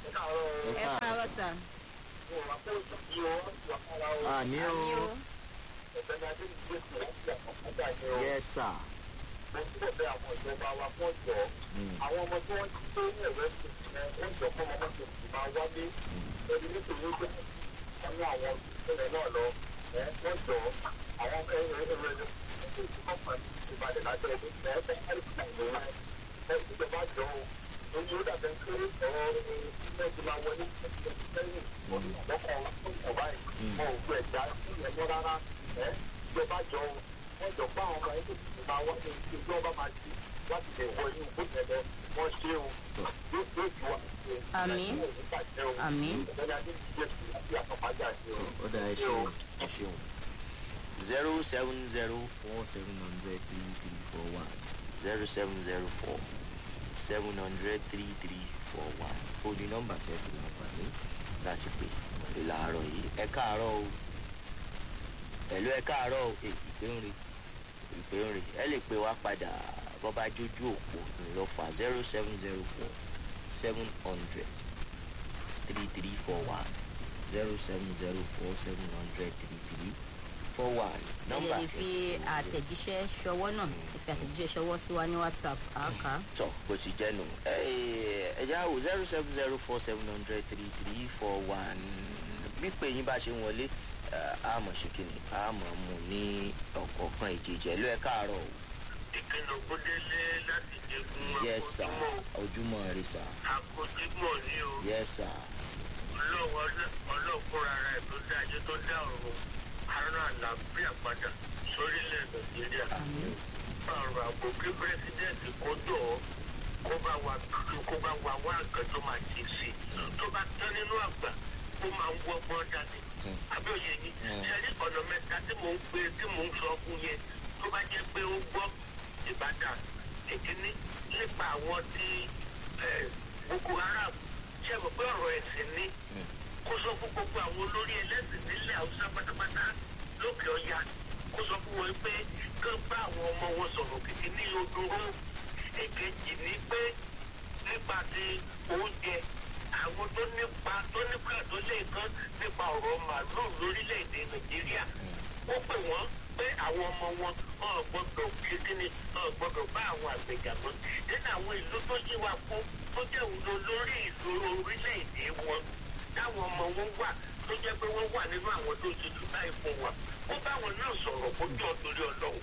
ẹ káàárọ̀ o. ẹ káàárọ̀ sà. mo wà pé oṣù tí o wà kára o. àmì o àmì o. ẹ̀fẹ̀ ni adé ìgbé sí láti àkọ́kọ́dá ni o. yes sir. mo ń bọ̀ bẹ́ àwọn ìjọba wa fún ọ̀jọ́. Mm. àwọn ọmọ tí wọ́n ti tó ní ẹ̀rọ ẹ̀sìn yẹn ó jọ fún ọmọ tó sì máa wálé. ẹni nítorí ó jẹ́ wọ́n ní àwọn ìpínlẹ̀ náà lọ. ẹ wọ́n jọ àwọn ẹ̀rọ ẹ̀rọ ẹ̀rọ ìbàdàn lábẹ́ ẹ̀dẹ́ ẹ̀ẹ́dẹ́ ìjọba jọ o oye ó dàbẹ̀ pé ọ̀rọ̀ ẹ̀ ti máa wọlé sẹ́yìn lọ́kọ̀ ọ̀kọ̀ báyìí wọn ò gbé ẹ̀dá ìyẹn mọ́ rárá ẹ̀ ìjọba jọ o wọ́n jọ bá àwọn ọmọ ẹgbẹ́ tuntun máa wá ní ìjọba máa ti láti lè wọ inú gbọ́dọ̀ lọ wọ́n ṣe o yóò yóò ju wa. Àmín. Àmín. ọ̀gbẹ́ni adé ti jẹ́ sí àti àpapàjà sí o. ó dá ẹ ṣeun ẹ ṣeun. zero seven zero four seven hundred three three four one zero seven zero four seven hundred three three four one fóònù nọ́mbà tẹ́ fi láǹfààní láti pè wọlé láàárọ̀ yìí ẹ káàárọ̀ o ẹ̀lú ẹ káàárọ̀ o Èè, ìpè ń re ìpè ń re ẹ lè pè wá padà bọ́bá jójú òpó ńlọ́fà zero seven zero four seven hundred three three four one zero seven zero four seven hundred three three four one ẹ nọ́mbà lè fi àtẹ̀jíṣẹ́ ṣọwọ́ náà ẹ fi àtẹ̀jíṣẹ́ ṣọwọ́ sí wa ní whatsapp àáká. tọ bó ti jẹ́ nù ẹ̀já wò zero seven zero four seven hundred three three four one pípé yín bá ṣe ń wọlé àmọ̀ ṣe kìnnì àmọ̀ mú ní ọ̀kọ̀ọ̀kan ìjèjì ẹ̀lú ẹ̀ káàárọ̀ o ìkìlọ̀ gbódélé láti jẹgun yes sir akójúmọ́ ojúmọ́ rí sir akójúmọ́ ní o. yes sir ọlọ́wọ́ ọlọ́kùnrin ara ẹ̀ tó dá ayé tó dá ọ̀run ara àlàáfíà padà sórílẹ̀ nàìjíríà. ọ̀rọ̀ àbò kí pírẹsidẹ́ǹtì kó jọ ọ́ kó bá wa kó bá wa wá nǹkan tó máa ṣe sí i tó bá tán nínú àgbà ó máa ń wọ́gbọ́n dání. àbíòye yìí ṣẹ́ni ọ̀nà mẹ́ta tí mò ń gbé tí mò ń sọ fún yẹn tó bá jẹ́ pé ó gbọ́ ìbàdàn ìkíní nípa àwọn tí eh, boko haram ṣe mọ̀ pé ọ̀rọ̀ ẹ̀sìn ni kó sọ fún gbogbo àwọn olórí ẹlẹ́sìn nílẹ̀ haúsá pátápátá lókè ọ̀yà kó sọ fún wọn pé kán bá àwọn ọmọ wọn sọ̀rọ̀ kìkì ní odoro èkejì ní pé nípa ti oúnjẹ àwọn tó nípa tó nípa tó lè kán nípa ọ̀rọ̀ màálù lórílẹ̀‐èdè nàìjíríà ó pè wọ́n pé àwọn ọmọ wọn ọ̀ gbọ́dọ̀ kíkíni ọ̀ gbọ́dọ̀ bá àwọn àgbẹ̀jà mọ́ nínú àwọn ìlú tó yí wa kú tó jẹ́ òun lọ lórí ìṣòro orílẹ̀-èdè wọn táwọn ọmọ wọn wà tó jẹ́ pé wọ́n wà nínú àwọn tó ti jù báyìí fún wa ó báwọn náà sọ̀rọ̀ kó jọ torí ọlọ́run.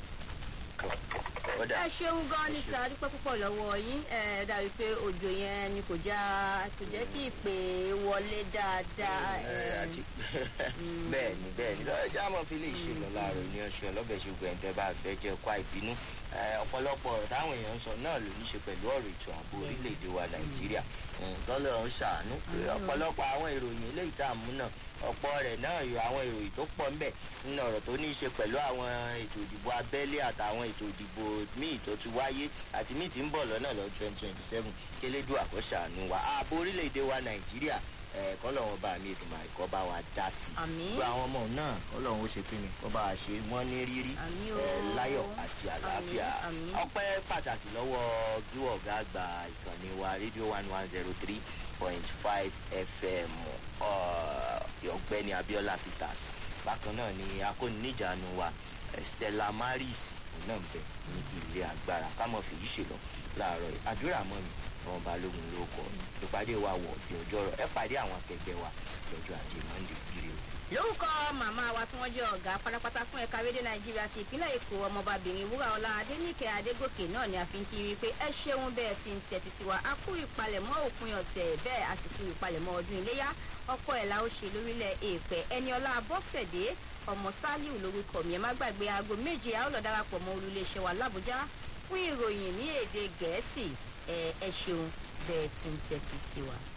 ọ̀dà ẹ ṣeun gan ni sá dúpẹ́ púpọ̀ lọ́wọ́ yín ẹ dàbí pé òjò yẹn ni kò já kò jẹ́ kí ìpè wọlé dáadáa. ẹ, ẹ, àti bẹ́ẹ̀ ni bẹ́ẹ̀ ni lọ́jọ́ àmọ́ fi lè ṣe lọ láàárọ̀ ní ọ̀ṣun ọlọ́bẹ̀ ṣùgbọ́n ẹ̀ tẹ́ bá fẹ́ jẹ́ kó àìbínú Ẹ, ọ̀pọ̀lọpọ̀ ọ̀rọ̀ táwọn èèyàn ń sọ náà ló ní ṣe pẹ̀lú ọ̀rọ̀ ètò ààbò orílẹ̀-èdè wa nàìjíríà tọ́lọ̀ ń ṣàánú pé ọ̀pọ̀lọpọ̀ àwọn ìròyìn eléyìí tá à ń mú náà ọ̀pọ̀ rẹ̀ náà yọ àwọn ìròyìn tó pọ̀ ńbẹ̀ nínú ọ̀rọ̀ tó ní í ṣe pẹ̀lú àwọn ètò ìdìbò abẹ́lé àtàwọn ètò ìdìbò míì tó ti wáyé àti míì tí ń bọ̀ lọ́nà lọ twenty twenty seven kélédù àkọ́ṣàánú wa ààbò orílẹ̀-èdè wa nàìjíríà ẹ̀ kọ́lọ́wọ́n bá mi ètò màríkọ́ bá wa dá sí i àmì gbogbo àwọn ọmọ náà kọ́lọ́wọ́n ó ṣe kí ni kọ́ bá wa ṣe wọ́n ní rírí Àmín o. ẹ̀ láyọ̀ àti àlàáfíà àmín. ọpẹ́ pàtàkì lọ́wọ́ gíwọ̀ ọ̀gá àgbà ìkànnì wa rédíò one one zero three point five fm ọ̀, ọ̀gbẹ́ni abiola peters bákan náà ni akóniníjànú wa eh, stella maris òun náà ń bẹ ní ilé agbára kámọ́ fèyí ṣe lọ láàárọ̀ yìí àdúrà mọ́ mi àwọn balógun ló kọ ìpàdé wa wọ̀ bí ọjọ́ rọ̀ ẹ pàdé àwọn akẹgbẹ́ wa lọ́jọ́ ajé monde kiri o. lórúkọ màmá wa tí wọ́n jẹ́ ọ̀gá pátápátá fún ẹ̀ka rédíò nàìjíríà ti ìpínlẹ̀ èkó ọmọbabìnrin wúràọlá adéníkẹ́ adégòkè náà ni a fi ń kiri pé ẹ ṣeun bẹ́ẹ̀ ti ń tẹ̀tí sí wa a kú ìpalẹ̀mọ́ òpin ọ̀sẹ̀ bẹ́ẹ̀ a sì kú ìpalẹ̀mọ́ ọdún iléyá ọkọ̀ ẹ̀ la ó ṣe lórílẹ̀ èèpẹ̀ ẹni ọlá bọ́sẹ̀dé ọmọ sálíù lórúkọ mi ẹ má gbàgbé aago méje a ó lọ darapọ̀ mọ́ olùléṣẹ́ wa làbújá fún ìròyìn ní èdè gẹ̀ẹ́sì ẹ ẹ ṣeun bẹ́ẹ̀ ti ń tẹ̀tí sí wa.